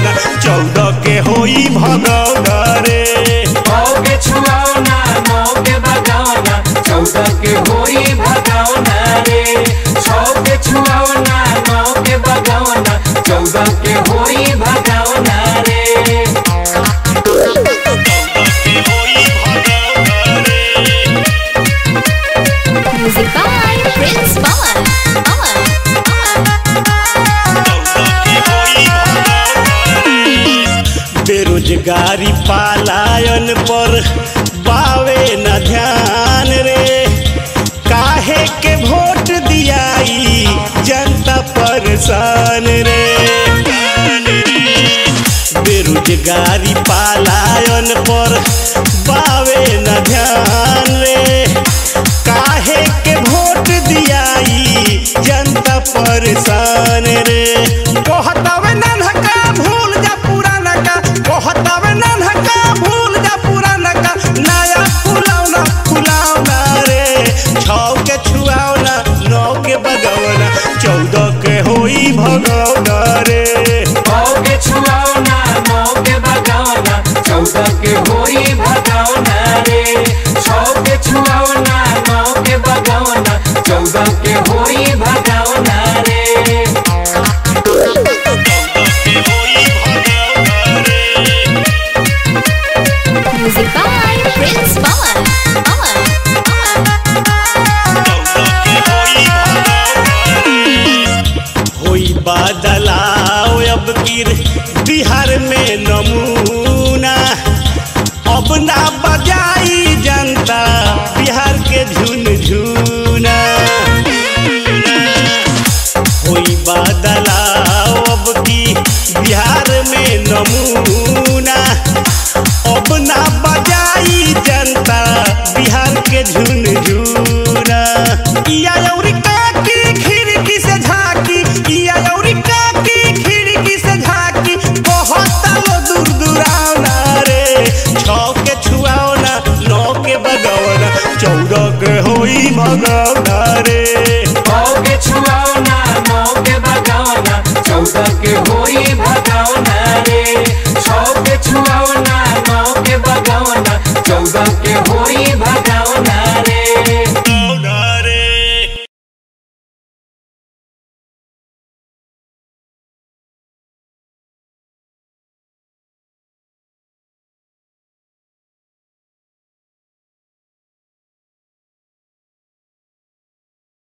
बगौना चौदह के होई भगौना रे नौ के छुआवना नौ के बगावना चौदह के होई भगावना रे छौ के छुआवना नौ के बगावना चौदह के होई भगावना रे चौदह के होई भगौना रे Music by Prince Pawan. Pawan. बेरोजगारी पालायन पर बावे न ध्यान रे काहे के वोट दियाई जनता परेशान रे बेरोजगारी पालायन पर बावे न ध्यान रे काहे के वोट दियाई जनता परेशान रे कहतावे नन्हका भूल जा पुराना का कहतावे नन्हका भूल जा पुराना का नया फुलावना फुलावना रे छौ के छुआवना नौ के बगवना चौदह के होई भगवना रे नौ के छुआवना नौ के बगावना चौदह के होई भगावना रे छौ के छुआवना नौ के बगावना चौदह के होई भगावना रे Music by Prince Pawan. Pawan. होई बदलाव अब गिर बिहार में नमूना अब ना बजाई जनता बिहार के झुन झुना होई बदलाव अब की बिहार में नमूना अब ना बजाई जनता बिहार के झुन झुना इया यौरी काकी खिड़की से झाकी इया यौरी काकी खिड़की से झाकी बहुत लो दूर दुरावना रे छौ के छुआवना नौ के बगवना चौदह के होई भगवना